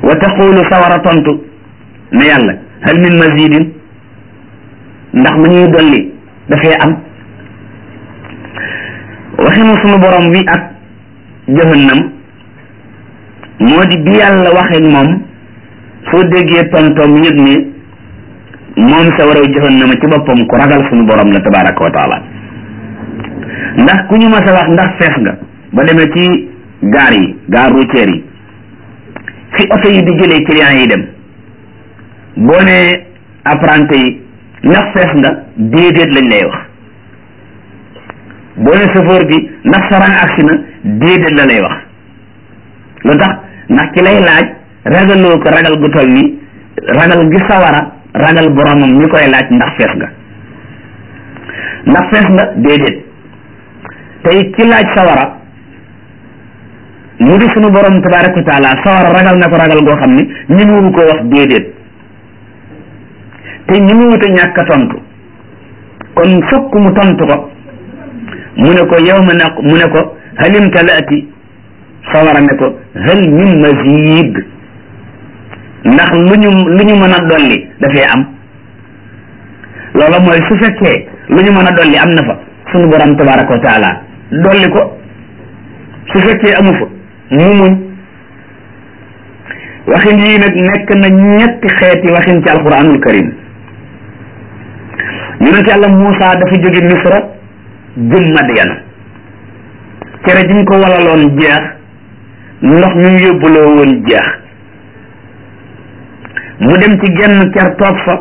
wa taqulu sawara tontu ne yàlla hal min mazidin ndax mu ñuy dolli dafay am waxinu sunu borom wi ak jahannam moo di bi yàlla waxee moom soo déggee tontoom yëg ni moom sa waraw jahannama ci boppam ku ragal sunu borom la tabaraka wa taala ndax ku ñu mas a wax ndax fees nga ba demee ci gaar yi gaar routière yi fi oto yi di jëlee clients yi dem boo ne apprenti yi ndax fees nga déedéet lañ lay wax boo ne chauffeur bi ndax sarang agsi na déedéet la lay wax lu tax ndax ki lay laaj ragaloo ko ragal gu toll ni ragal gi sawara ragal boromam ñi koy laaj ndax fees nga ndax fees nga déedéet tey ki laaj sawara mu di sunu borom tabaraka wa taala sawara ragal na ko ragal goo xam ni ñi mu ko wax déedéet te ñi mu wut a ñàkk a tontu kon fokk mu tontu ko mu ne ko yow ma ne mu ne ko halim talaati sawara ne ko hal min mazid ndax lu ñu lu ñu mën a dolli dafay am loola mooy su fekkee lu ñu mën a dolli am na fa sunu borom tabaraka wa taala dolli ko su fekkee amu fa mu muñ waxin yii nag nekk na ñetti xeeti waxin ci alquranul karim yonent yàlla Muusa dafa jóge Misra jëm Madyana cere jiñ ko walaloon jeex ndox mi mu yóbbuloo woon jeex mu dem ci genn ker toog fa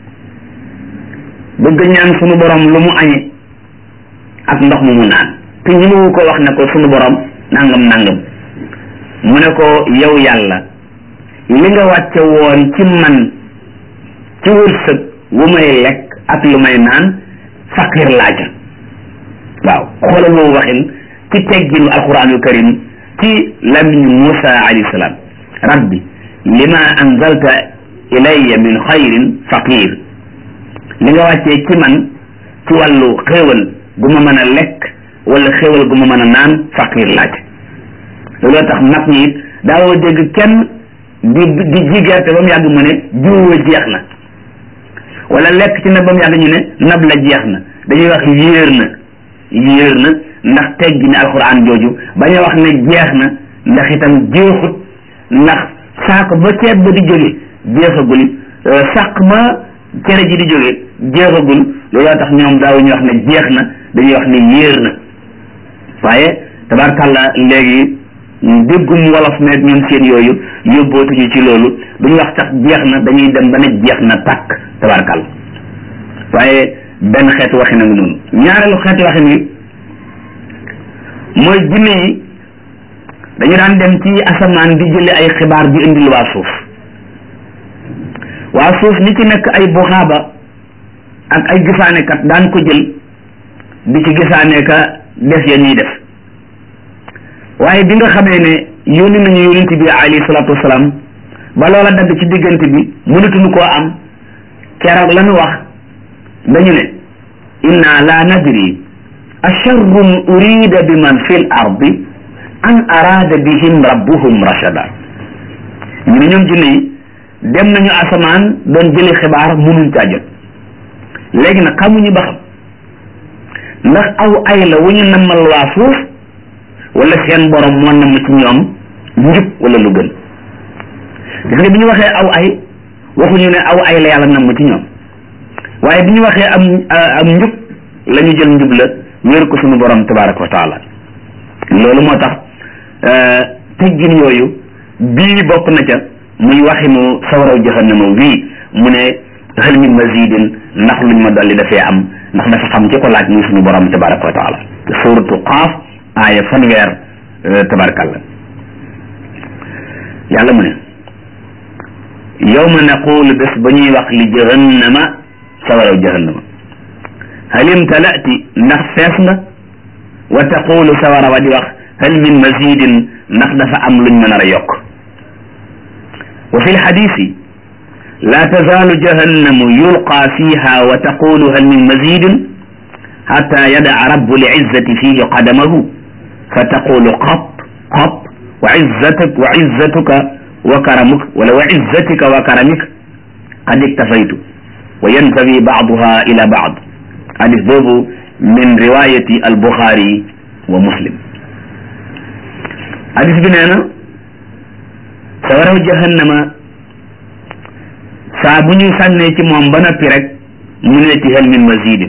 bëgg ñaan sunu borom lu mu añe ak ndox mu mu naan te ñi mu ko wax ne ko sunu borom nangam nangam mu ne ko yow yàlla li nga wàcce woon ci man ci wërsëg wu may lekk ak lu may naan faqir laaja waaw xoolal boobu waxin ci tegginu alquranul karim ci lamiñu Musa alayhi salaam rabbi lima anzalta ilayya min xayrin faqir li nga wàccee ci man ci wàllu xéewal gu ma mën a lekk wala xéewal gu ma mën a naan faqir laaj looloo tax mag ñi it daawoo dégg kenn di di ji gerte ba mu yàgg mu ne jiwoo jeex na wala lekk ci nab ba mu yàgg ñu ne nab la jeex na dañuy wax yéer na yéer na ndax teggi ni alxuraan jooju bañ a wax ne jeex na ndax itam jeexut ndax saako ba ceeb ba di jóge jeexagul sàq ma cere ji di jóge jeexagul looloo tax ñoom daawuñu wax ne jeex na dañuy wax ne yéer na waaye tabarkàlla léegi déggum wolof meeg ñoom seen yooyu yóbbootuñu ci loolu duñu wax sax jeex na dañuy dem ba ne jeex na tàkk tabarkàlla waaye benn xeetu waxin a ngi noonu ñaareelu xeetu waxin wi mooy jinne yi dañu daan dem ci asamaan di jële ay xibaar di indil waa suuf waa suuf li ci nekk ay buxaaba ak ay gisaanekat daan ko jël di ci gisaane ka def ya ñuy def waaye bi nga xamee ne yónni nañu yónent bi alayhi salaatu wasalaam ba loola dagg ci diggante bi mënatuñu koo am keroog la ñu wax dañu ne inna la nadri asharrun urida bi man fi l ardi an arada bihim rabbuhum rashada ñu ne ñoom jinne yi dem nañu asamaan doon jëli xibaar mënuñ caa jot léegi nag xamuñu ba xam ndax aw ay la wu ñu nammal waa suuf wala seen borom moo namm ci ñoom njub wala lu gën gis nga bi ñu waxee aw ay waxuñu ne aw ay la yàlla namm ci ñoom waaye bi ñu waxee am am njub la ñu jël njub la wéer ko suñu borom tabaraka wa taala loolu moo tax teggin yooyu bii bokk na ca muy waxinu sawaraw jahannama wii mu ne hal min mazidin ndax luñ ma dolli dafee am ndax dafa xam ci ko laaj muy suñu borom tabaraka wa taala suratu qaaf aaya fanweer tabarakalla yàlla mu ne yawma naqulu bés ba ñuy wax li jahannama sawaraw jahannama hal imtalati ndax fees nga wa taqulu sawara wa di wax hal min mazidin ndax dafa am luñ mën a yokk wa fi lxadisi la tazaalu jahannamu yulqa fiha wa taqulu hal min mazidin xata yadaa rabu lizzati fihi qadamahu fa taqulu qat qat wa izzatuk wa izzatuka wa karamuk wala wa izzatika wa karamik qad iktafaytu wa yantawi baaduha ila baad hadis boobu min riwayati al buxaari wa muslim hadis bi nee na sawaraw jahannama saa bu ñu sànnee ci moom ba noppi rek mu ne ci hal min mazidin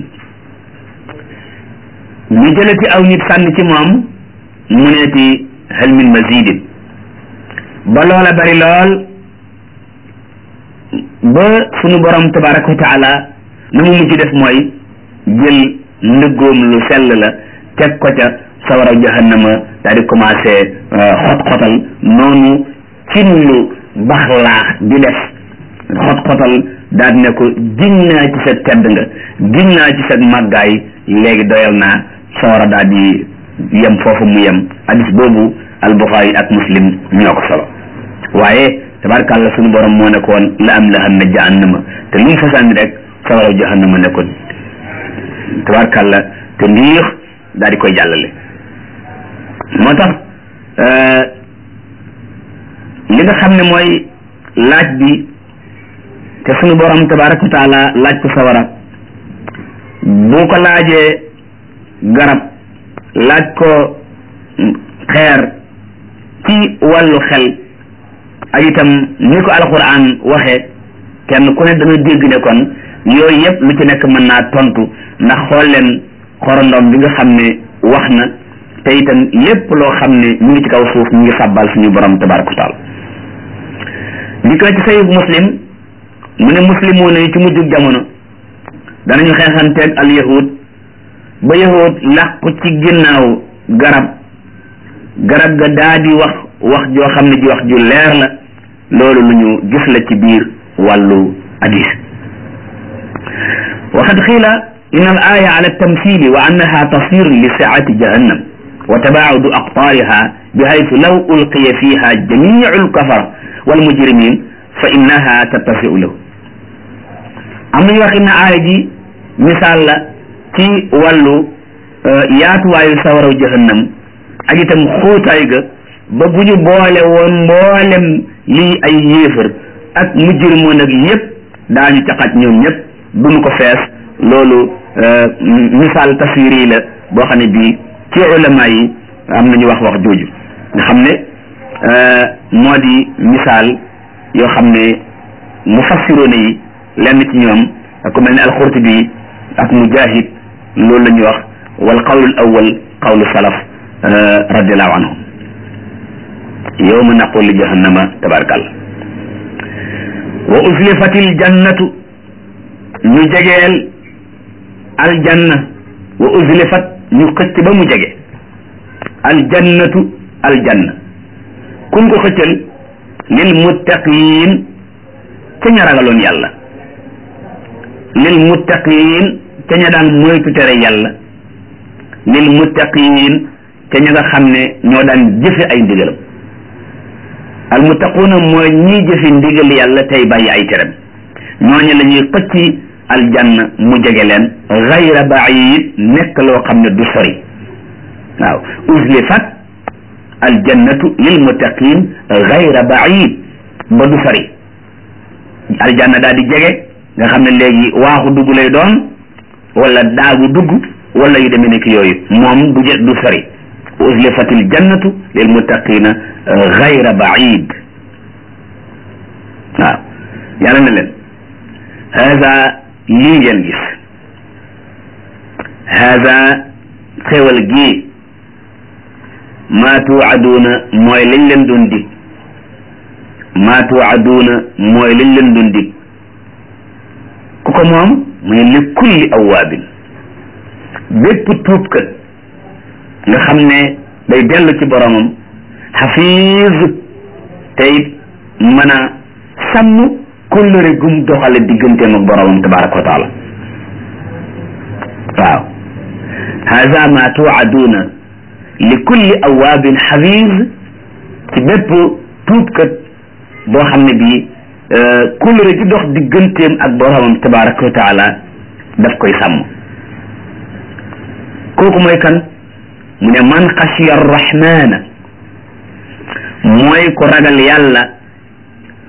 ñu jëlati aw nit sànni ci moom mu ne ci hal min mazidin ba loola bari lool ba sunu borom tabaraka wa taala na mu mujj def mooy jël ndëggoom lu sell la teg ko ca sawara jahannama daal di commencé xot-xotal noonu cin lu bax laax di def xot-xotal daal di ne ko giñ naa ci sa tedd nga giñ naa ci sa màggaay léegi doyal naa sawara daal di yem foofu mu yem hadis boobu albuxaari ak muslim ñoo ko solo waaye tabarkàlla suñu borom moo ne ko woon la am la xam ne jahannama te lu mu fa sànni rek sawara jahannama ne ko tabarkàlla te ndiix daal di koy jàllale moo tax li nga xam ne mooy laaj bi te suñu borom tabaraka wa taala laaj ko sawara bu ko laajee garab laaj ko xeer ci wàllu xel ak itam ni ko alquran waxee kenn ku ne dana dégg ne kon yooyu yëpp lu ci nekk mën naa tontu ndax xool leen xorondom bi nga xam ne wax na te itam lépp loo xam ne mu ngi ci kaw suuf mu ngi sàbbal suñu borom tabaraka wa taala li ko ci sayib muslim mu ne muslimoon yi ci mujjug jamono danañu xeexanteeg al yahud ba yahud làqu ci ginnaaw garab garab ga daa di wax wax joo xam ne ji wax ju leer la loolu lu ñu gis la ci biir wàllu hadis waxad xiila in al aya ala tamthili wa annaha tasir li saati jahannam wa tabaaudu aqtaariha bihaytu law ulqiya fiha jamiu lkafar walmujrimin fa innaha tattasiu lahu am nañu waxit ne aaya ji misaal la ci wàllu yaatuwaayu sawaraw jahannam ak itam xóotaay ga ba bu ñu boole woon mboolem lii ay yéefar ak mujrimoon ak yépp daañu ca xaj ñoom ñëpp duñu ko fees loolu misaal taswiri la boo xam ne bii ci ulama yi am nañu wax wax jooju nga xam ne moo di misaal yoo xam ne mufassiroone yi lenn ci ñoom ku mel ne alxurtubi ak mujahid loolu la ñuy wax wal qawlu al awal qawlu salaf radiallahu anhum yowma naqul li jahannama tabarakàllah wa uzlifatil jannatu ñu jegeel aljanna wa uzlifat ñu xëcc ba mu jege aljannatu aljanna kun ko xëccal lil muttaqin ca ña ragaloon yàlla lil muttaqin ca ña daan moytu tere yàlla lil muttaqin ca ña nga xam ne ñoo daan jëfe ay ndigalam al muttaquuna mooy ñiy jëfe ndigal yàlla tey bàyyi ay terem ñooñu la ñuy xëcc aljanna mu jege leen gayra baid nekk loo xam ne du sori waaw uzlifat aljannatu lil muttaqin gayra baid ba du sori aljanna daal di jege nga xam ne léegi waaxu dugg lay doon wala daagu dugg wala yu demee nekk yooyu moom du jë du sori uzlifat aljannatu lil muttaqina gayra baid waaw yàlla na leen hada lii ngeen gis hada xewal gii maa tuucaduuna mooy lañ leen doon dig maa tuucaduuna mooy lañ leen doon dig ku ko moom mu ne li kulli awaabin bépp tuubkat nga xam ne day dellu ci boromam xafiis te it mën a sàmm kóllëre gum doxale digganteem ak boromam tabaraka wa taala waaw hada ma tuucaduuna li kulli awaabin xafiis ci bépp tuubkat boo xam ne bii kóllëre gi dox digganteem ak boromam tabaraka wa taala daf koy sàmm kooku mooy kan mu ne man xashiya arrahmana mooy ko ragal yàlla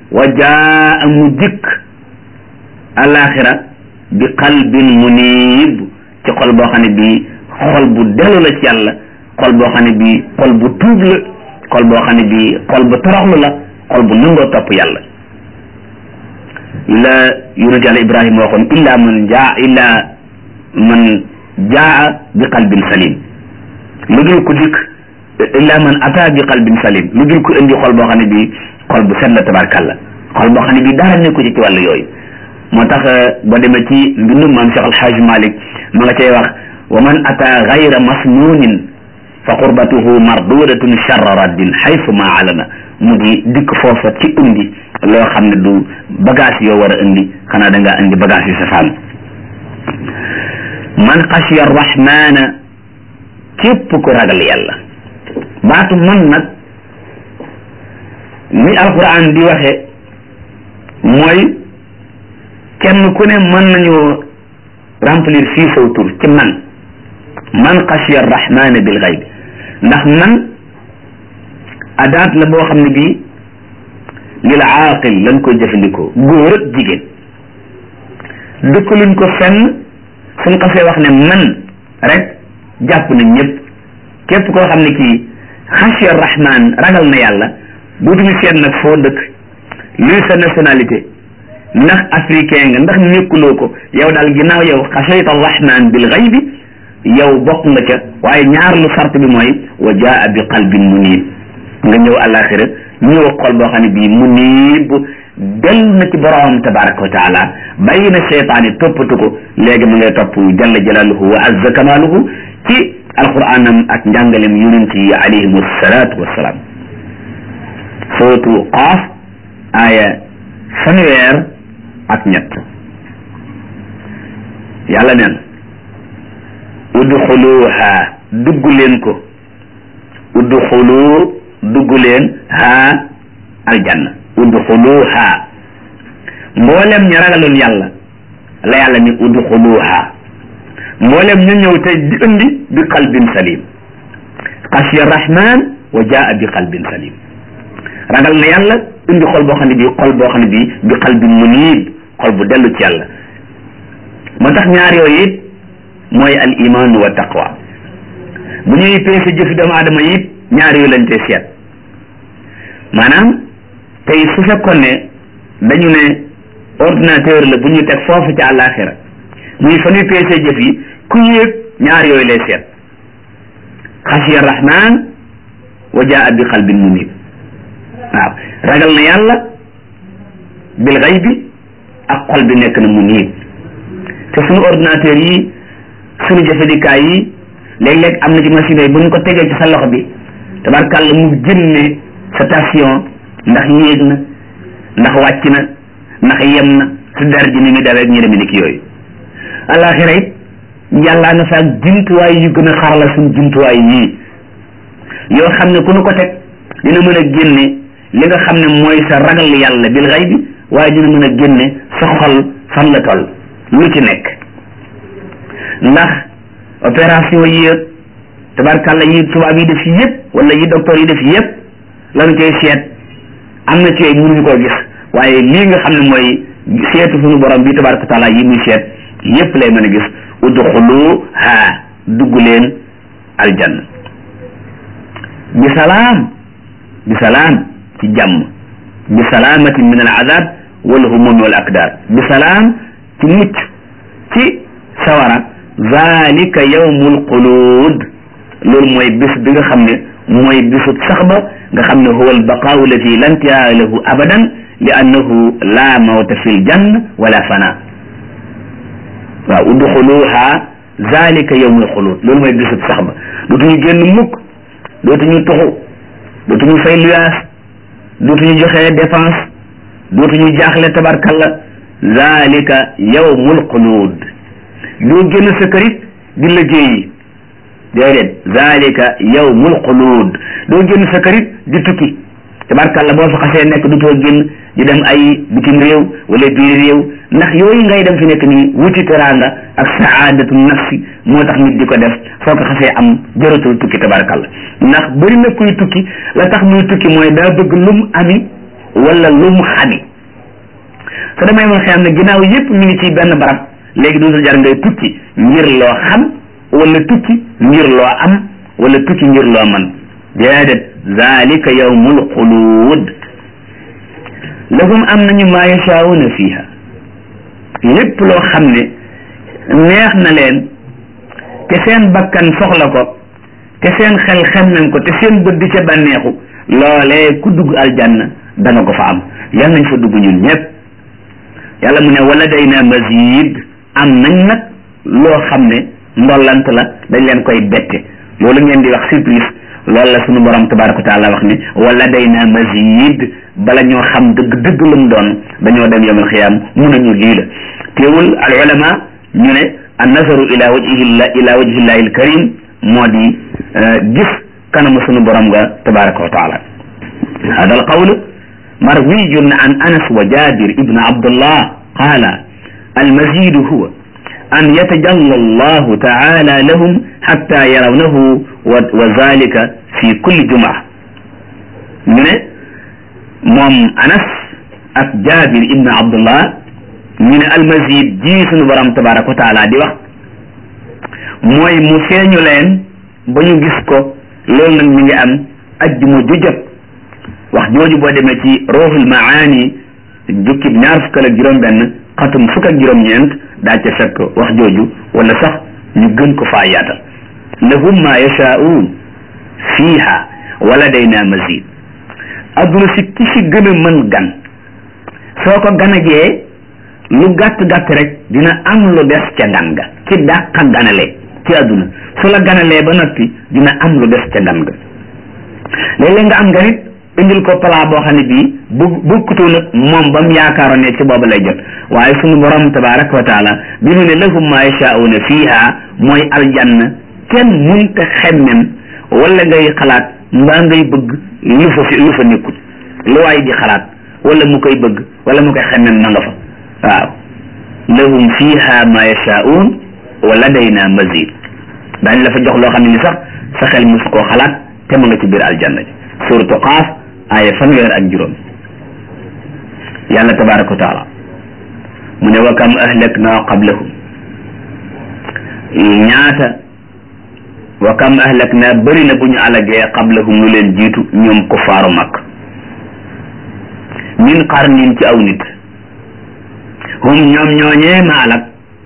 wa jaa mu dikk alaxira bi qalbin munib ci xol boo xam ne bii xol bu dellu la ci yàlla xol boo xam ne bii xol bu tuub la xol boo xam ne bii xol bu toroxlu la xol bu nangoo topp yàlla la yonent yàlla ibrahima waxoon illa man jaa illa man jaa bi qalbin salim lu dul ku dikk illa man ata bi qalbin salim lu dul ku indi xol boo xam ne bii xol bu set la tabarkàlla xol boo xam ne bii dara nekku ci ci wàllu yooyu moo tax boo demee ci mbindum maam Cheikh Alxaaj Malik ma nga cay wax wa man ata gayra masnunin fa qurbatuhu mardudatun charra raddin xaysu ma alana mu di dikk foofa ci indi loo xam ne du bagage yoo war a indi xanaa da ngaa indi bagage yu safaan man xasiya arrahmana képp ku ragal yàlla baatu man nag ni alquran di waxe mooy kenn ku ne mën nañu remplir fii saw tur ci man man xasiya arrahmana bil gayb ndax man adaat la boo xam ne bii lil aaqil lañ koy jëfandikoo góor ak jigéen dëkkaluñ ko fenn suñ xasee wax ne man rek jàpp nañ ñëpp képp koo xam ne kii xasiya rahman ragal na yàlla dootuñu seet nag foo dëkk luy sa nationalité ndax africain nga ndax nekkuloo ko yow daal ginnaaw yow xasayta rahman bil xaybi yow bokk nga ca waaye ñaar lu sart bi mooy wa jaa bi qalbin munib nga ñëw àllaaxira ñëw xol boo xam ne bii munib dellu na ci boroomam tabaraka wa taala bàyyi na seytaane toppatu ko léegi mu ngay topp jalla jalaaluhu wa azza kamaaluhu ci alquranam ak njàngalem yonent yi alayhim salaatu wassalaam sootu qaaf aaya fanweer ak ñett yàlla neen udxuluha dugg leen ko udxulu dugg leen haa aljanna udxuluha mboolem ñu ragaloon yàlla la yàlla ni udxuluha mboolem ñu ñëw tey di indi bi qalbin salim xasiya rahman wa jaa bi qalbin salim ragal na yàlla indi xol boo xam ne bii xol boo xam ne bii bi qalbin munib xol bu dellu ci yàlla moo tax ñaar yooyu it mooy al iman wa taqwa bu ñuy peese jëfi doomu aadama it ñaar yooyu lañ tey seet maanaam tey su fekkoon ne dañu ne ordinateur la bu ñu teg foofu ci àllaaxira muy fa ñuy peese jëf yi ku yéeg ñaar yooyu lay seet xasiya rahman wa jaa bi qalbin munib waaw ragal na yàlla bil xaybi ak xol bi nekk na munib te suñu ordinateur yi suñu jëfandikaay yi léeg-léeg am na ci machine yi bu ñu ko tegee ci sa loxo bi tabarkàlla mu génne sa station ndax yéeg na ndax wàcc na ndax yem na su der ji ni muy dawee ñu demee ni ki yooyu alaxira it yàllaa nga fa ak jumtuwaay yu gën a xarala suñ jumtuwaay yii yoo xam ne ku nu ko teg dina mën a génne li nga xam ne mooy sa ragal yàlla bil xay bi waaye dina mën a génne sa xol fan la toll lu ci nekk ndax opération yi yëpp tabarkàlla yi tubaab yi def yëpp wala yi docteur yi def yëpp lan koy seet am na ci yooyu mënuñu koo gis waaye lii nga xam ne mooy seetu suñu borom bi tabaraka taala yi muy seet yëpp lay mën a gis udxulu ha dugg leen aljanna bi salaam bi salaam ci jàmm bi salaamatin min al azab wal humumi wal akdar bi salaam ci mucc ci sawara zalika yawmul xuluud loolu mooy bis bi nga xam ne mooy bisu sax ba nga xam ne huwa albaqaau allati la intihaa lahu abadan li annahu la mawta fi ljanna wala fana waaw udxuluha zalika yawmul xuluud loolu mooy bisu sax ba dootuñu génn mukk dootuñu tuxu dootuñu fay luyaas dootuñu joxe dépense dootuñu jaaxle tabarkalla zalika yawmul xuluud doo génn sa kër it di liggéeyi déedéet zalika yawmul xuluud doo génn sa kër it di tukki tabarkàlla boo fa xasee nekk du too génn di dem ay bitim réew wala biir réew ndax yooyu ngay dem fi nekk nii wuti teraanga ak saadatu nafsi moo tax nit di ko def soo ko xasee am jëratul tukki tabarkàlla ndax bëri na kuy tukki la tax muy tukki mooy daa bëgg lum ami wala lu mu xadi su demee moom xam ne ginnaaw yépp mi ngi ci benn barab léegi dootul jar ngay tukki ngir loo xam wala tukki ngir loo am wala tukki ngir loo man déedéet zalika yawmul xuluud lahum am nañu maa yashaa'una fiha lépp loo xam ne neex na leen te seen bakkan soxla ko te seen xel xem nañ ko te seen bët di ca bànneexu loolee ku dugg aljanna danga ko fa am yal nañ fa dugg ñun ñëpp yàlla mu ne wala day na mazid am nañ nag loo xam ne ndollant la dañ leen koy bette loolu ngeen di wax surprise loolu la sunu borom tabaraka wa taala wax ne wala day na mazid bala ñoo xam dëgg dëgg lu mu doon dañoo dem yawmal xiyaam mun nañu lii la teewul al ulama ñu ne an nazaru ila wajhi ila wajhi llahi al karim moo di gis kanamu sunu borom nga tabaraka wa taala hada al qawl marwiyun an anas wa jabir ibn abdullah qala al mazidu huwa an yatajalla allahu taala lahum hatta yarawnahu wa zalika fi kulli jumaa ñu ne moom anas ak jabir ibn abdullah ñu ne almazid ji sunu borom tabaraka wa taala di wax mooy mu feeñu leen ba ñu gis ko loolu nag mi ngi am ajjuma ju jot wax jooju boo demee ci ruuxul maani jukkib ñaar fukk ak juróom benn xatum fukk ak juróom ñeent daa ca fekk wax jooju wala sax ñu gën ko faa yaatal lahum ma yashaa'uun fiiha wala dayna mazid adduna si ki si gën a mën gan soo ko ganagee lu gàtt gàtt rek dina am lu des ca gan ga ci dàqa ganale ci adduna su la ganalee ba noppi dina am lu des ca gan ga léeg-léeg nga am ganit indil ko plat boo xam ne bii bu bukkutoo nag moom ba mu yaakaaroon ne ci boobu lay jot waaye sunu borom tabaraka wa taala bi mu ne lahum ma yashaa'una fiiha mooy aljanna kenn munta xemmem wala ngay xalaat mbaa ngay bëgg lu fa fi lu fa nekkul lu waay di xalaat wala mu koy bëgg wala mu koy xemmem na nga fa waaw lahum fiha ma yashaa'un wa ladayna mazid daañ la fa jox loo xam ne ni sax sa xel mosu koo xalaat te mu nga ci biir aljanna ji suratu qaaf aaya fanweer ak juróom yàlla tabaraka wa taala mu ne wa kam ahlakna qablahum ñaata wa kam ahlakna bëri na bu ñu alagee qablahum lu leen jiitu ñoom kuffaaru mag min qarnin ci aw nit hum ñoom ñooñee ma alag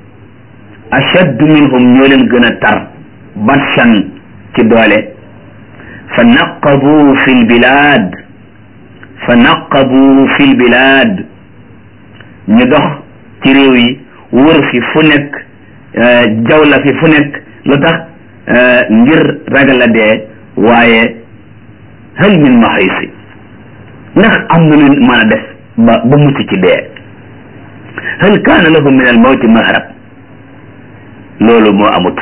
ashaddu minhum ñoo leen gën a tar batsan ci doole fa naqabu fi lbilad fa naqabu fi lbilad ñu dox ci réew yi wër fi fu nekk jawla fi fu nekk lu tax ngir ragal a dee waaye hal min mahisi ndax am na lu mën a def ba ba mucc ci dee hal kaana lahum min al mawti mahrab loolu moo amut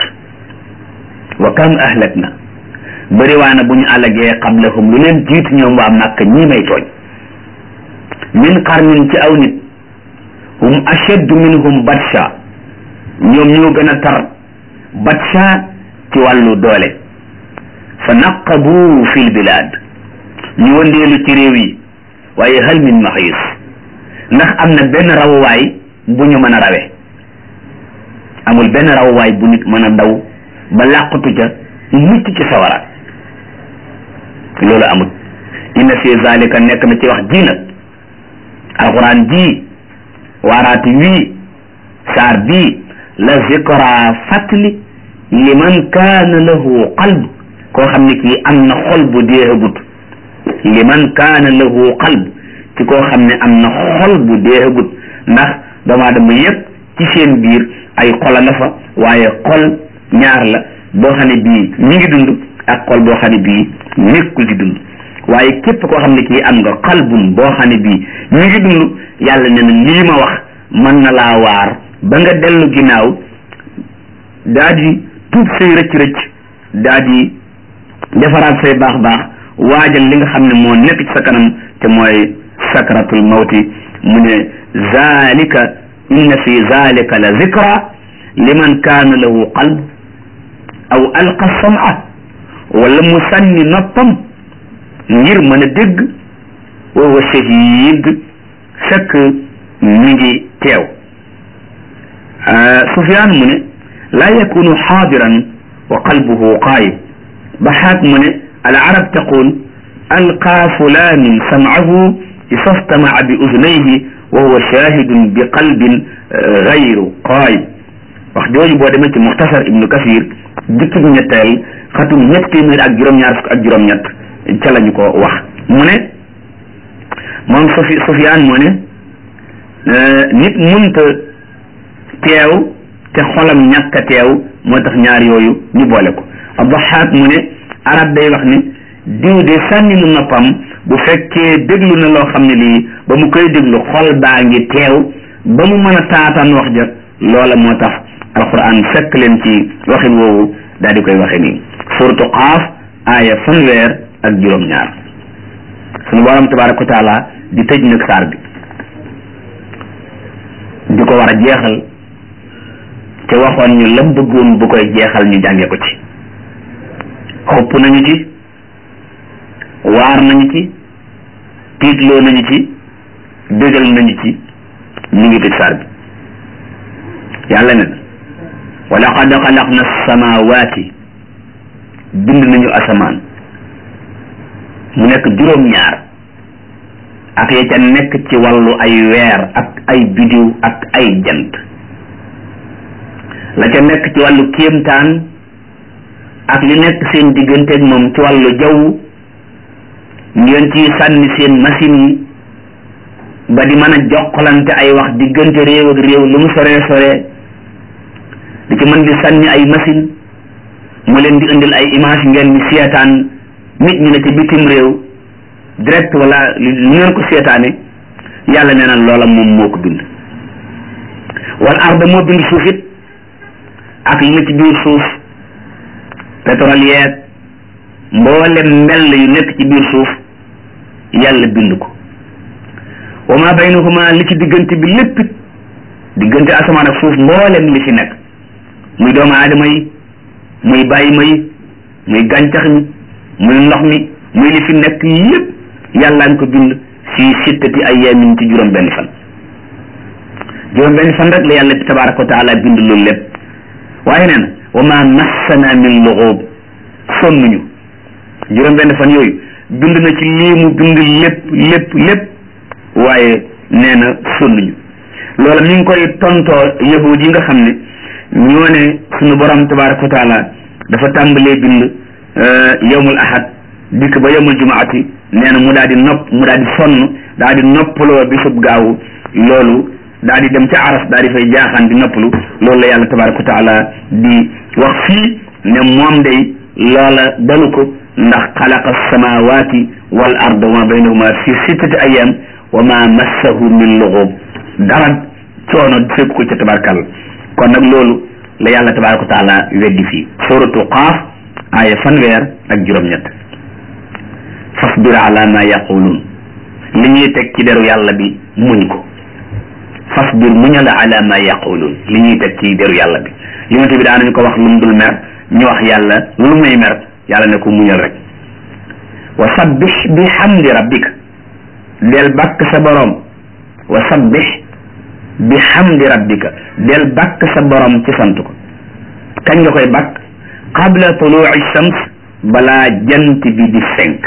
wa kam ahlakna bëri waana bu ñu alagee qablahum lu leen jiitu ñoom waa Màkka ñii may tooñ min qarnin ci aw nit hum ashaddu minhum batsha ñoom ñoo gën a tar batsha ci wàllu doole fa naqabu fi lbilad ñu wëndeelu ci réew yi waaye hal min mahis ndax am na benn rawuwaay bu ñu mën a rawe amul benn rawuwaay bu nit mën a daw ba làqatu ca mucc ci sawara loolu amul inna fi zalika nekk na ci wax ji nag alquran ji waaraati wii saar bii la zikra fàttali liman kaana lahu qalb koo xam ne kii am na xol bu deehagut liman kaana lahu qalb ci koo xam ne am na xol bu deehagut ndax doomu aadama yëpp ci seen biir ay xola nga fa waaye xol ñaar la boo xam ne bii mi ngi dund ak xol boo xam ne bii nekkul di dund waaye képp koo xam ne kii am nga xalbun boo xam ne bii mi ngi dund yàlla ne na lii ma wax mën na laa waar ba nga dellu ginnaaw daa di tuub say rëcc-rëcc daa di defaraat say baax baax waajal li nga xam ne moo nekk ci sa kanam te mooy sakratul mawti mu ne zalika inna fi zalika la zikra liman kaana lahu qalb aw alqa sama wala mu sànni noppam ngir mën a dégg wa huwa shahid fekk mi ngi teew Sufyaan mu ne laa yakunu xaadiran wa qalbuhu qaayib Baxaak mu ne al arab taqul alqaa fulaanun samcahu istamaca bi udunayhi wa huwa shahidun bi qalbin gayru qaayib wax jooju boo demee ci muxtasar ibnu kasir jukkib ñetteel xatum ñett téeméer ak juróom-ñaar fukk ak juróom-ñett ca lañu ko wax mu ne moom Sufi Sufyaan mu ne nit munta teew te xolam ñàkk a teew moo tax ñaar yooyu ñu boole ko Abdaxaak mu ne arab day wax ne diw de sànni nu noppam bu fekkee déglu na loo xam ne lii ba mu koy déglu xol baa ngi teew ba mu mën a taataan wax ja loola moo tax alquran fekk leen ci waxin woowu daal di koy waxe nii suratu qaaf aaya fanweer ak juróom-ñaar sunu borom tabaraka wa taala di tëj nag saar bi di ko war a jeexal te waxoon ñu lam bëggoon bu koy jeexal ñu jànge ko ci xopp nañu ci waar nañu ci tiitloo nañu ci bégal nañu ci ñu ngi tëj saar bi yàlla ne wa laqad xalaqna samaawaati bind nañu asamaan mu nekk juróom-ñaar ak ya ca nekk ci wàllu ay weer ak ay bidiw ak ay jant la ca nekk ci wàllu kéemtaan ak li nekk seen digganteeg moom ci wàllu jaww ngeen ci sànni seen machine yi ba di mën a jokkalante ay wax diggante réew ak réew lu mu soree soree di ci mën di sànni ay machine mu leen di indil ay image ngeen di seetaan nit ñi ne ci bitim réew direct wala lu ngeen ko seetaane yàlla nee na loola moom moo ko bind wal arda moo bind suuf it ak li na ci biir suuf pétrole yeeg mboolem mbell yu nekk ci biir suuf yàlla bind ko wa ma baynahuma li ci diggante bi lépp diggante asamaan ak suuf mboolem li ci nekk muy doomu aadama yi muy bàyyi ma yi muy gàncax mi muy ndox mi muy li fi nekk yépp yàlla nga ko bind fi sittati ayaamin ci juróom benn fan juróom benn fan rek la yàlla tabaraka wa taala bind loolu lépp waaye nee na wa ma massana min luxoob sonnuñu juróom benn fan yooyu bind na ci lii mu bind lépp lépp lépp waaye nee na sonnuñu loola mi ngi koy tontoo yahud yi nga xam ne ñoo ne suñu borom tabaraka wa taala dafa tàmbalee bind yowmul ahad dikk ba yowmul jumaati nee na mu daal di nopp mu daal di sonn daal di noppaloo bisub gaawu loolu daal di dem ca aras daal di fay jaaxaan di noppalu loolu la yàlla tabaraka wa taala di wax fii ne moom day loola dalu ko ndax xalaqa samawati wal arda wa ma baynahuma fi sittati ayam wa ma massahu min luxub dara coono fekk ko ca tabarakàlla kon nag loolu la yàlla tabaraka wa taala weddi fii suratu qaaf aaya fanweer ak juróom-ñett fasbir ala ma yaquluun li ñuy teg ci deru yàlla bi muñ ko fasbir muñal ala ma yaquluun li ñuy teg ci deru yàlla bi yonente bi daanañu ko wax lu mu dul mer ñu wax yàlla lu muy mer yàlla ne ko muñal rek wa sabbih bi hamdi rabbika del bàkk sa borom wa sabbih bi hamdi rabbika del bàkk sa borom ci sant ko kañ nga koy bàkk qabla tuluuci shams balaa jant bi di fenk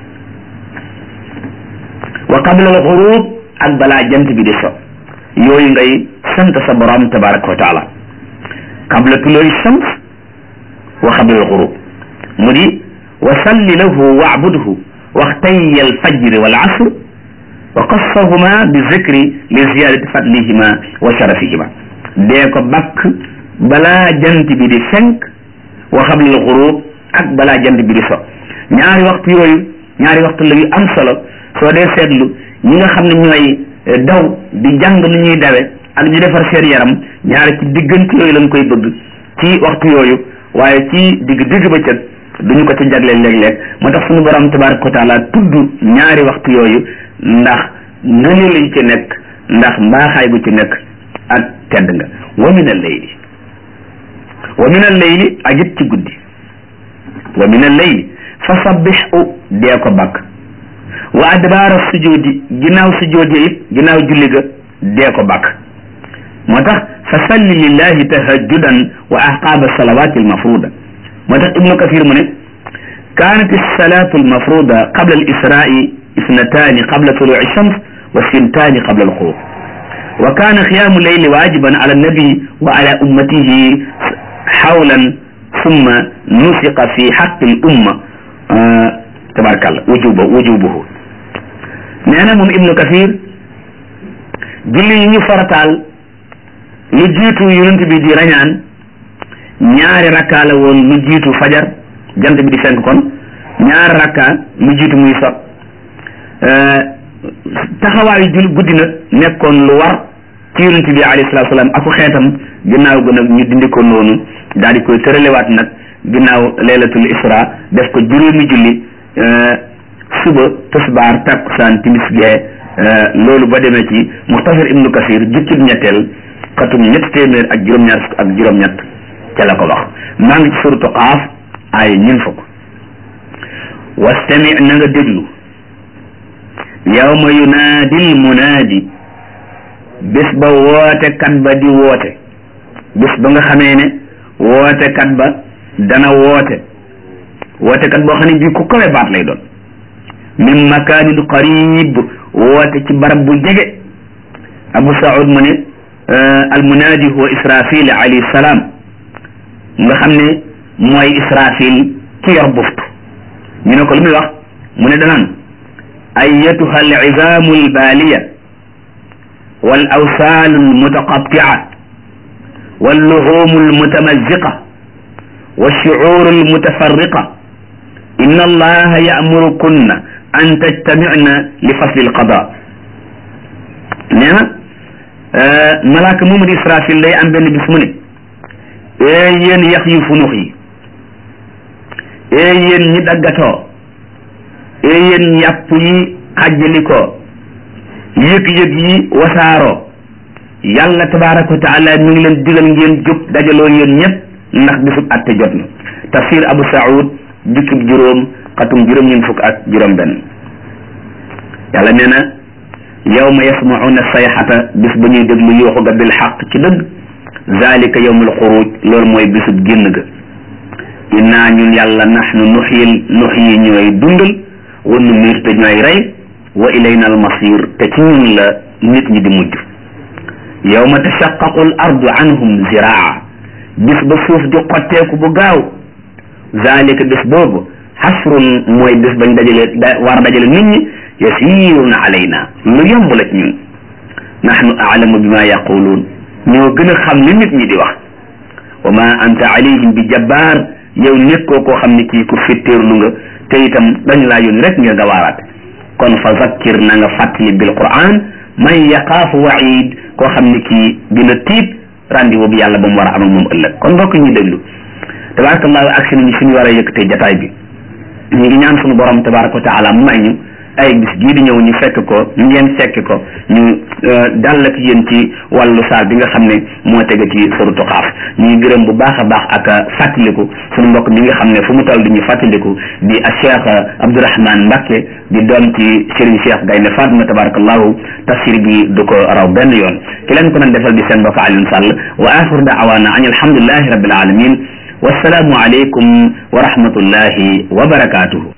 wa qabla al xurub ak balaa jant bi di so yooyu ngay sant sa borom tabaraka wa taala qabla tuluuci shams wa qabla al xurub mu di wa salli lahu waabudhu waxtay al fajri wal asr wa qassahuma bi zikri li ziyadati fadlihima wa sharafihima dee ko bakk balaa jant bi di fenk wa qabla al xurub ak balaa jant bi di so ñaari waxtu yooyu ñaari waxtu la yu am solo soo dee seetlu ñi nga xam ne ñooy daw di jàng nu ñuy dawe ak ñu defar seen yaram ñaari ci diggante yooyu lañ koy bëgg ci waxtu yooyu waaye ci digg digg ba cëg duñu ko ci jagleel léeg-léeg moo tax suñu borom tabaraka wa taala tudd ñaari waxtu yooyu ndax ngëneel lañ ci nekk ndax mbaaxaay gu ci nekk ak tedd nga wa min al layli wa min al layli ak it ci guddi wa min al layli fa sabbihu dee ko bakk wa adbaara sujudi ginnaaw sujudi it ginnaaw julli ga dee ko bàkk moo tax fa salli lillahi tahajjudan wa aqaaba salawaati almafruda moo tax ibnu kasir mu ne kaanat alsalatu almafruda qabla alisraai isnataani qabla tuluci shams wa sintaani qabla alxurub wa kaana qiyaamu leyli waajiban ala annabi wa ala ummatihi xawlan summa nusiqa fi xaqi l umma tabarakàllah wujuba wujubuhu nee na moom ibnu kasir julli yi ñu farataal lu jiitu yonent bi di rañaan ñaari rakka la woon lu jiitu fajar jant bi di fenk kon ñaari rakka lu jiitu muy sot taxawaayu jul guddi nag nekkoon lu war ci yonent bi alayhi salaatu salaam aku xeetam ginnaaw ga nag ñu dindi ko noonu daal di koy tëralewaat nag ginnaaw laylatul isra def ko juróomi julli suba tisbaar takkusaan timis gee loolu ba demee ci muxtasar ibnu kasir jukkib ñetteel xatum ñetti téeméer ak juróom-ñaar fukk ak juróom-ñett ca la ko wax maa ngi ci suratu qaaf ay ñun fukk wastami na nga déglu yawma yunaadil munaadi bés ba woote kat ba di woote bés ba nga xamee ne woote kat ba dana woote woote kat boo xam ne bii ku kawe baat lay doon min makaanin qarib woote ci barab bu jege abu saud mu ne almunaadi huwa israfil alayhi salaam nga xam ne mooy israfil ki yor buftu ñu ne ko lu muy wax mu ne danaan ayatuha alcizamu albaaliya wal awsaalu almutaqatia walluhumu almutamaziqa والشعور المتفرقة إن الله يأمركن أن تجتمعن لفصل القضاء نعم ملاك مومد إسرافيل لي أم بن بسمني ين يخي فنوخي ين ندقتو ين يبي خجلكو يك يك يي وسارو يالله تبارك وتعالى من لن ديغال ngeen jóg dajaloo yéen ñëpp ndax bisub atte jot na tafsir abu saoud jukkib juróom xatum juróom ñeen fukk ak juróom benn yàlla nee na yawma yasmauna sayxata bis ba ñuy déglu yooxu ga bil xaq ci dëgg zalika yawmul xuruj loolu mooy bisub génn ga innaa ñun yàlla naxnu nuxyil nuxyi ñooy dundal wa numiir te ñooy rey wa ilayna al masir te ci ñun la nit ñi di mujj yawma tashaqqaqu al ardu anhum ziraa bis ba suuf di xotteeku bu gaaw zalika bis boobu xasrun mooy bis bañ dajale war a dajale nit ñi yasirun alayna lu yomb la ci ñun nahnu aalamu bima yaquluun ñoo gën a xam li nit ñi di wax wa ma anta alayhim bi jabbaar yow nekkoo koo xam ne kii ku fittéerlu nga te itam dañu laa yónni rek ngir nga waaraate kon fa zakkir na nga fàttali bil quran man yaqaafu waid koo xam ne kii dina tiit rendez-vous bi yàlla ba mu war a am ak moom ëllëg kon mbokk ñuy déglu tabarakallahu agsi nañu fi ñu war a yëkkatee jataay bi ñu ngi ñaan suñu borom tabaraka wa taala mu may ñu ay bis gii di ñëw ñu fekk ko ngeen fekk ko ñu dal ak yéen ci wàllu saar bi nga xam ne moo tege ci suratu Qaaf ñu ngi gërëm bu baax a baax ak fàttaliku suñu mbokk mi nga xam ne fu mu toll di ñu fàttaliku di a Cheikh Abdourahmane Mbacke di doom ci Serigne Cheikh Gaynde Fatma tabarakallahu tafsir bi du ko raw benn yoon ki leen ko doon defal di seen mbokk Alioune Sall wa axiru daawaana an alhamdulillahi rabbil alamin wassalaamu aleykum wa rahmatullahi wa barakatuhu